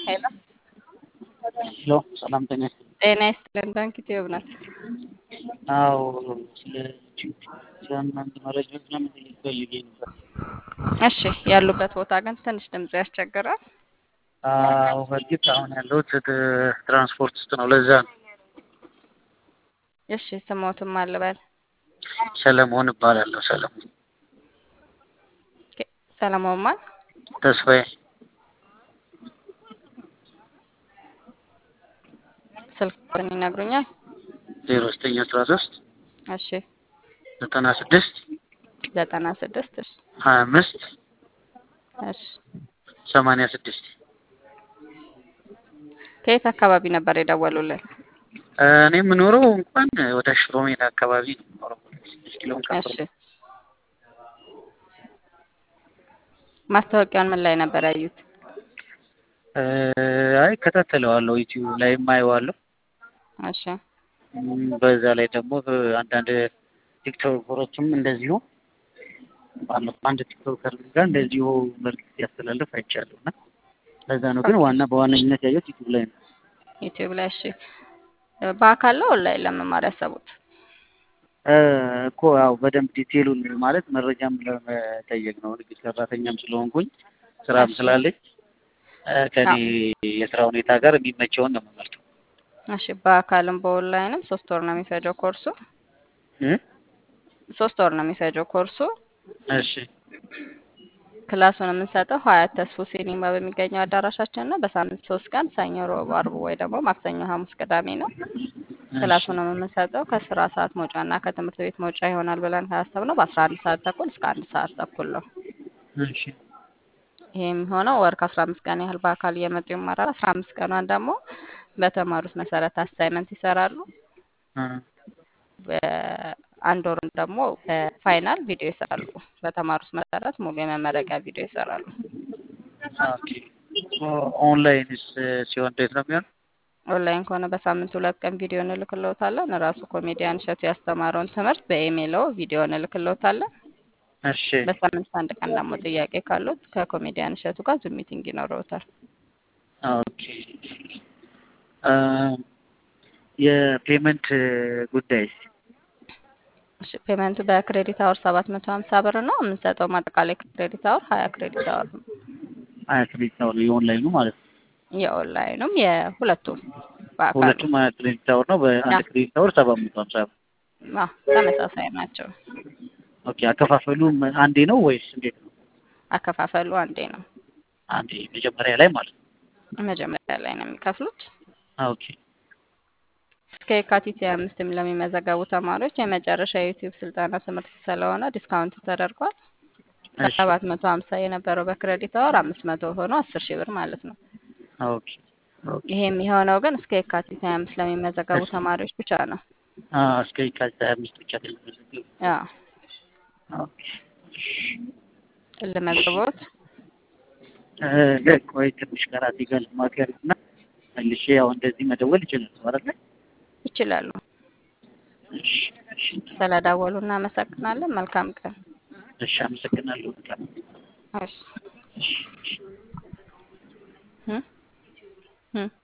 ሄሎ ሄሎ ሰላም ጤና ይስጥልኝ። ጤና ይስጥልን። ባንክ ኢትዮጵያ ናት። አዎ ስለ ስለ እናንተ መረጃዎች ለመጠየቅ ፈልጌ ነበር። እሺ ያሉበት ቦታ ግን ትንሽ ድምጽ ያስቸግራል። አዎ በእርግጥ አሁን ያለሁት ት- ትራንስፖርት ውስጥ ነው። ለዛ ነው። እሺ ስሞትም አልበል ሰለሞን እባላለሁ። ሰለሞን ኦኬ፣ ሰለሞን ማን? ተስፋዬ ስልክ ቁጥር ይነግሩኛል? ዜሮ ዘጠኝ አስራ ሶስት እሺ ዘጠና ስድስት ዘጠና ስድስት እሺ ሀያ አምስት እሺ ሰማንያ ስድስት ከየት አካባቢ ነበር የደወሉልን? እኔ የምኖረው እንኳን ወደ ሽሮ ሜዳ አካባቢ ነው የምኖረው። ስድስት ኪሎ ሜትር እሺ ማስታወቂያውን ምን ላይ ነበር ያዩት? እ፣ አይ እከታተለዋለሁ፣ ዩቲዩብ ላይ የማየዋለሁ። እሺ እም፣ በዛ ላይ ደግሞ አንዳንድ ቲክቶከሮችም እንደዚሁ ባለፈው አንድ ቲክቶከር ጋር እንደዚሁ መልዕክት ሲያስተላልፍ አይቻለሁ እና ለዛ ነው። ግን ዋና በዋነኝነት ያየሁት ዩቲዩብ ላይ ነው። ዩቲዩብ ላይ እሺ። በአካል ነው ኦንላይን ለመማር ያሰቡት? እ፣ እኮ ያው በደንብ ዲቴሉን ማለት መረጃም ለመጠየቅ ነው። ንግድ ሰራተኛም ስለሆንኩኝ ስራም እሺ ስላለኝ እ፣ ከኔ የስራ ሁኔታ ጋር የሚመቸውን ነው የምመርጠው። እሺ በአካልም በኦንላይንም ሶስት ወር ነው የሚፈጀው ኮርሱ። እ፣ ሶስት ወር ነው የሚፈጀው ኮርሱ። እሺ ክላሱን የምንሰጠው ሀያት ተስፎ ሲኒማ በሚገኘው አዳራሻችን ነው። በሳምንት ሶስት ቀን ሰኞ፣ ሮብ፣ አርብ ወይ ደግሞ ማክሰኞ፣ ሐሙስ፣ ቅዳሜ ነው። እሺ ክላሱን የምንሰጠው ከስራ ሰዓት መውጫ እና ከትምህርት ቤት መውጫ ይሆናል ብለን ካሰብነው በአስራ አንድ ሰዓት ተኩል እስከ አንድ ሰዓት ተኩል ነው። እሺ ይሄ የሚሆነው ወር ከአስራ አምስት ቀን ያህል በአካል እየመጡ ይማራል። አስራ አምስት ቀኗን ደግሞ በተማሩት መሰረት አሳይመንት ይሰራሉ። እ፣ በአንድ ወሩን ደግሞ በፋይናል ቪዲዮ ይሰራሉ። በተማሩት መሰረት ሙሉ የመመረቂያ ቪዲዮ ይሰራሉ። ኦኬ ኦንላይንስ ሲሆን እንዴት ነው የሚሆነው? ኦንላይን ከሆነ በሳምንት ሁለት ቀን ቪዲዮ እንልክልዎታለን። ራሱ ኮሜዲያን እሸቱ ያስተማረውን ትምህርት በኢሜይሎ ቪዲዮ እንልክልዎታለን። እሺ በሳምንት አንድ ቀን ደግሞ ጥያቄ ካሉት ከኮሜዲያን እሸቱ ጋር ዙም ሚቲንግ ይኖረውታል። ኦኬ እ፣ የፔመንት ጉዳይ እሺ ፔመንቱ በክሬዲት አወር ሰባት መቶ ሀምሳ ብር ነው። የምንሰጠው ማጠቃላይ ክሬዲት አወር ሀያ ክሬዲት አወር ነው። ሀያ ክሬዲት አወር የኦንላይኑ ማለት ነው። የኦንላይኑም የሁለቱም በአካል ሁለቱም ሀያ ክሬዲት አወር ነው። በአንድ ክሬዲት አወር ሰባት መቶ ሀምሳ ብር። አዎ፣ ተመሳሳይ ናቸው። ኦኬ አከፋፈሉ አንዴ ነው ወይስ እንዴት ነው? አከፋፈሉ አንዴ ነው። አንዴ መጀመሪያ ላይ ማለት ነው። መጀመሪያ ላይ ነው የሚከፍሉት። ኦኬ እስከ የካቲት ሃያ አምስትም ለሚመዘገቡ ተማሪዎች የመጨረሻ የዩቲዩብ ስልጠና ትምህርት ስለሆነ ዲስካውንት ተደርጓል። እሺ ከሰባት መቶ ሀምሳ የነበረው በክሬዲት አወር አምስት መቶ ሆኖ አስር ሺህ ብር ማለት ነው። ኦኬ ኦኬ ይሄ የሚሆነው ግን እስከ የካቲት ሀያ አምስት ለሚመዘገቡ እሺ ተማሪዎች ብቻ ነው። አ እስከ የካቲት ሀያ አምስት ብቻ ተመዘገቡ። አዎ ኦኬ ልመዝግቦት። እ፣ ቆይ ትንሽ ከራሴ ጋር ልማከር እና መልሼ ያው እንደዚህ መደወል ይችላል አይደል? ይችላሉ። እሺ እሺ ስለደወሉ እናመሰግናለን። መልካም ቀን። እሺ አመሰግናለሁ በጣም እሺ እሺ እሺ እ እ